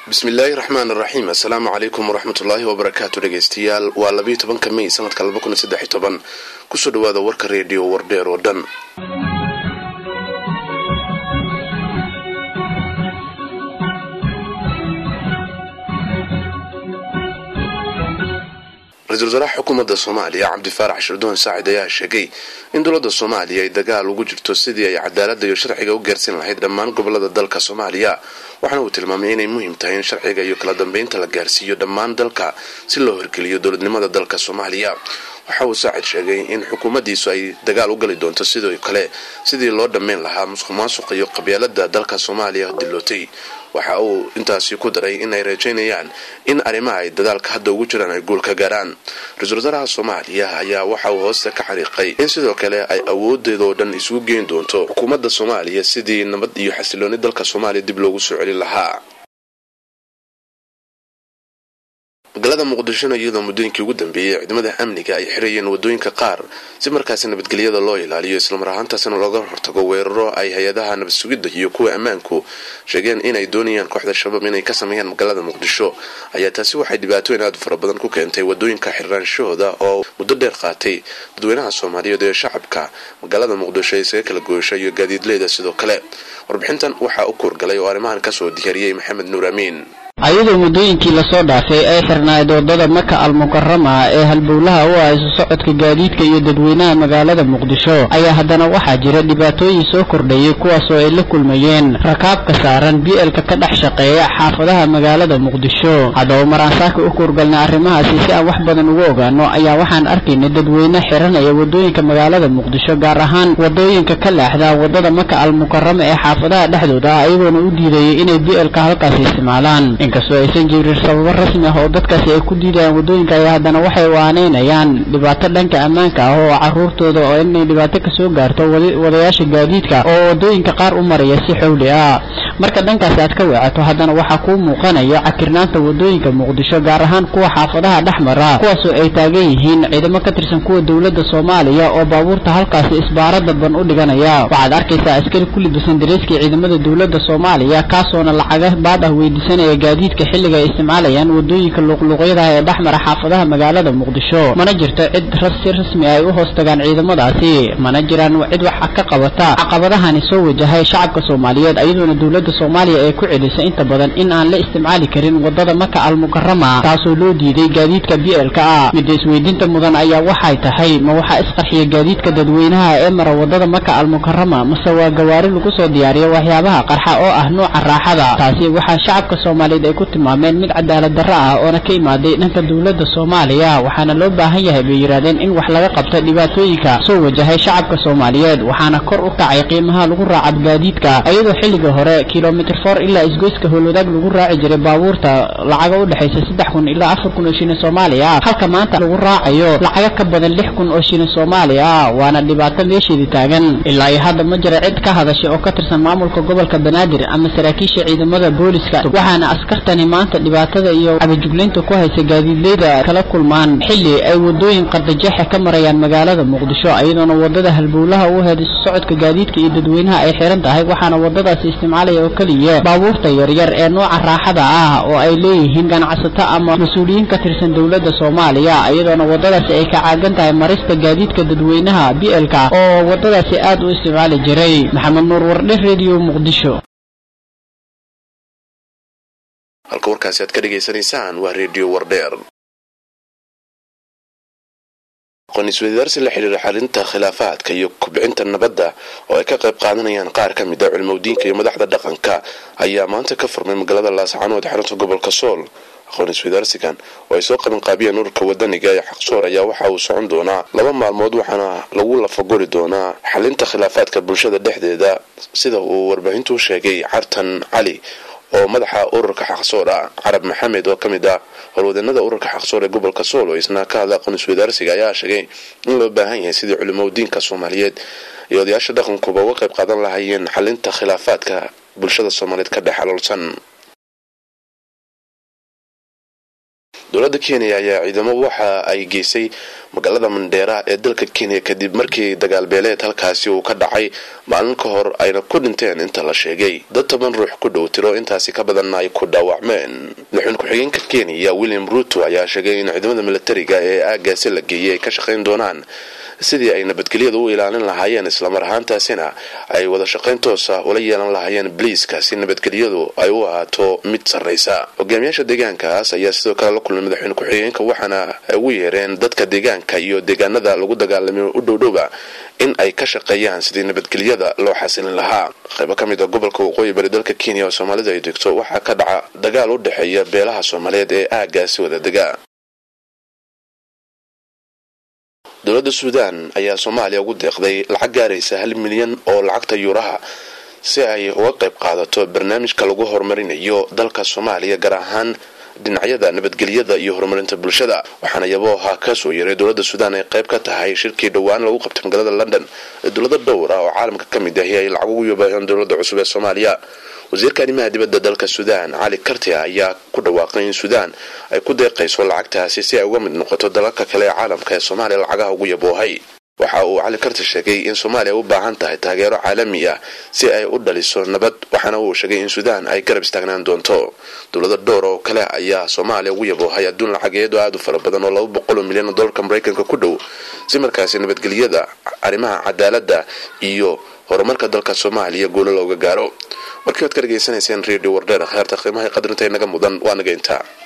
bismillaahi raxmaan raxiim assalaamu calaykum waraxmatullaahi wabarakaatu dhegeystayaal waa labayo tobanka mey sanadka laba kun saddex toban kusoo dhawaada warka reediyo wardheer oo dhan ra-iisul wasaaraha xukuumadda soomaaliya cabdifaarax shirdoon saacid ayaa sheegay in dowladda soomaaliya ay dagaal ugu jirto sidii ay cadaaladda iyo sharciga u gaarsiin lahayd dhammaan gobolada dalka soomaaliya waxaana uu tilmaamay inay muhiim tahay in sharciga iyo kala dambeynta la gaarsiiyo dhammaan dalka si loo horgeliyo dowladnimada dalka soomaaliya waxa uu saacid sheegay in xukuumaddiisu ay dagaal u gali doonto sidoo kale sidii loo dhammayn lahaa musuq maasuqa iyo qabyaalada dalka soomaaliya dilootay waxa uu intaasi ku daray in ay rajaynayaan in arrimaha ay dadaalka hadda ugu jiraan ay guul ka gaaraan ra-iisul wasaaraha soomaaliya ayaa waxa uu hoosta ka xariiqay in sidoo kale ay awoodeedoo dhan isugu geyn doonto xukuumadda soomaaliya sidii nabad iyo xasilooni dalka soomaaliya dib loogu soo celin lahaa magaalada muqdishona iyadoo muddooyinkii ugu dambeeyey ciidamada amniga ay xirayeen wadooyinka qaar si markaasi nabadgelyada loo ilaaliyo islamar ahaantaasina looga hortago weeraro ay hay-adaha nabad sugidda iyo kuwa ammaanku sheegeen inay doonayaan kooxda shabaab inay ka sameeyaan magaalada muqdisho ayaa taasi waxay dhibaatooyin aad fara badan ku keentay wadooyinka xirnaanshahooda oo muddo dheer qaatay dadweynaha soomaaliyeed ee shacabka magaalada muqdisho isaga kala goysha iyo gaadiidleyda sidoo kale warbixintan waxaa u kuurgalay oo arrimahan kasoo diyaariyey maxamed nuur amiin ayadoo muddooyinkii lasoo dhaafay ay xirnayd waddada maka almukarama ee halbowlaha u ah isu socodka gaadiidka iyo dadweynaha magaalada muqdisho ayaa haddana waxaa jira dhibaatooyin soo kordhayay kuwaasoo ay la kulmayeen rakaabka saaran b lka ka dhex shaqeeya xaafadaha magaalada muqdisho haddaba maraan saaka u kuurgalnay arrimahaasi si aan wax badan ugu ogaano ayaa waxaan arkaynay dadweyne xiranaya waddooyinka magaalada muqdisho gaar ahaan waddooyinka ka leexda waddada maka almukarama ee xaafadaha dhexdooda ah ayagoona u diidayay inay b lka halkaasi isticmaalaan inkastoo aysan jirin sababo rasmi ah oo dadkaasi ay ku diidayaan waddooyinka ayaa haddana waxay waaneynayaan dhibaato dhanka ammaanka ah oo caruurtooda oo inay dhibaato kasoo gaarto wadayaasha gaadiidka oo waddooyinka qaar u maraya si xowli ah marka dhankaasi aad ka weecato haddana waxaa kuu muuqanaya cakirnaanta waddooyinka muqdisho gaar ahaan kuwa xaafadaha dhex mara kuwaasoo ay taagan yihiin ciidamo ka tirsan kuwa dowladda soomaaliya oo baabuurta halkaasi isbaarada ban u dhiganaya waxaad arkaysaa askari ku libisan dareeskii ciidamada dowladda soomaaliya kaasoona lacaga baad ah weydiisanaya gaadiidka xilliga ay isticmaalayaan waddooyinka luuqluuqyadaha ee dhex mara xaafadaha magaalada muqdisho mana jirto cid si rasmi ay u hoos tagaan ciidamadaasi mana jiraan cid wax ka qabata caqabadahani soo wajahay shacabka soomaaliyeed ayadoona dowladda soomaaliya ee ku celisay inta badan in aan la isticmaali karin waddada maka almukarama taasoo loo diiday gaadiidka b lka ah midda isweydiinta mudan ayaa waxay tahay ma waxaa isqarxiya gaadiidka dadweynaha ee mara waddada maka almukarama mase waa gawaari lagu soo diyaariyo waxyaabaha qarxa oo ah nuuca raaxada taasi waxaa shacabka soomaaliyeed ay ku tilmaameen mid cadaalad darro ah oona ka imaaday dhanka dowladda soomaaliya waxaana loo baahan yahay bay yidhahdeen in wax laga qabto dhibaatooyinka soo wajahay shacabka soomaaliyeed waxaana kor u kacay qiimaha lagu raaca gaadiidka iyadoo xilliga hore kilomitr for ilaa isgoyska howlwadaag lagu raaci jiray baabuurta lacaga u dhexaysa saddex kun ilaa afar kun oo shilin soomaali ah halka maanta lagu raacayo lacaga ka badan lix kun oo shilin soomaali ah waana dhibaato meesheedii taagan ilaa iyo hadda ma jira cid ka hadashay oo ka tirsan maamulka gobolka banaadir ama saraakiisha ciidamada booliska waxaana askartani maanta dhibaatada iyo cabajuglaynta ku haysa gaadiidleyda kala kulmaan xilli ay waddooyin qardajeexa ka marayaan magaalada muqdisho iyadoona waddada halbowlaha u heed isu socodka gaadiidka iyo dadweynaha ay xiran tahay waxaana waddadaasi isticmaalaya oo keliya baabuurta yaryar ee nooca raaxada ah oo ay leeyihiin ganacsato ama mas-uuliyiin ka tirsan dowladda soomaaliya iyadoona waddadaasi ay ka caagan tahay marista gaadiidka dadweynaha b lka oo waddadaasi aad u isticmaali jiray maxamed nuur wardhe redio muqdisho halka warkaasi aad ka dhegaysanaysaan waa redio wardheer aqoon-isweydaarsi la xidhiira xalinta khilaafaadka iyo kubcinta nabadda oo ay ka qayb qaadanayaan qaar ka mid a culimowdiinka iyo madaxda dhaqanka ayaa maanta ka furmay magaalada laascaanood xarunta gobolka sool aqoon-isweydaarsigan oo ay soo qabanqaabiyeen ururka wadaniga ee xaqsoor ayaa waxa uu socon doonaa laba maalmood waxaana lagu lafaguri doonaa xalinta khilaafaadka bulshada dhexdeeda sida uu warbaahintu sheegay cartan cali oo madaxa ururka xaqsoor ah carab maxamed oo ka mid ah howlwadeennada ururka xaqsoor ee gobolka sool oo isna ka hadla aqoon-isweydaarsiga ayaa sheegay in loo baahan yahay sidii culimadiinka soomaaliyeed iyo odayaasha dhaqankuba uga qayb qaadan lahaayeen xalinta khilaafaadka bulshada soomaaliyeed ka dhex xaloolsan dowladda kenya ayaa ciidamo waxa ay geysay magaalada mandheera ee dalka kenya kadib markii dagaal beeleed halkaasi uu ka dhacay maalin ka hor ayna ku dhinteen inta la sheegay dad toban ruux ku dhow tiro intaasi ka badanna ay ku dhaawacmeen madaxweyne ku-xigeenka kenya william ruto ayaa sheegay in ciidamada militariga ee aagaasi la geeyay ay ka shaqayn doonaan sidii ay nabadgelyada u ilaalin lahaayeen islamar ahaantaasina ay wada shaqayn toosa ula yeelan lahaayeen boliiska si nabadgelyadu ay u ahaato mid sarraysa hogaamiyaasha deegaankaas ayaa sidoo kale la kulmay madaxweyne ku-xigeenka waxaana ay ugu yeereen dadka deegaanka iyo deegaanada lagu dagaalamay u dhowdhowba in ay ka shaqeeyaan sidii nabadgelyada loo xasilin lahaa qaybo ka mid a gobolka waqooyi bari dalka kenya oo soomaalida ay degto waxaa ka dhaca dagaal u dhexeeya beelaha soomaaliyeed ee aagaasi wada dega dowladda suudaan ayaa soomaaliya ugu deeqday lacag gaaraysa hal milyan oo lacagta yuuraha si ay uga qayb qaadato barnaamijka lagu horumarinayo dalka soomaaliya gaar ahaan dhinacyada nabadgelyada iyo horumarinta bulshada waxaana yabooha kasoo yaray dowladda suudaan ay qayb ka tahay shirkii dhowaan lagu qabtay magaalada london ee dowlado dhowr ah oo caalamka ka mid ahi ay lacag ugu yobaaheen dowladda cusub ee soomaaliya wasiirka arrimaha dibadda dalka suudaan cali kartia ayaa ku dhawaaqay in suudaan ay ku deeqayso lacagtaasi si ay uga mid noqoto dalalka kale ee caalamka ee soomaaliya lacagaha ugu yaboohay waxa uu cali karti sheegay in soomaaliya u baahan tahay taageero caalami ah si ay u dhaliso nabad waxaana uu sheegay in suudaan ay garab istaagnaan doonto dowlado dhowr oo kale ayaa soomaaliya ugu yaboohay adduun lacageedo aada u fara badan oo laba boqol oo milyan oo dollarka maraykanka ku dhow si markaasi nabadgelyada arrimaha cadaaladda iyo horumarka dalka soomaaliya guulo looga gaaro warkii waad ka dhegaysanayseen radio wardheer kheerta qiimaha qadarinta inaga mudan waa naga intaa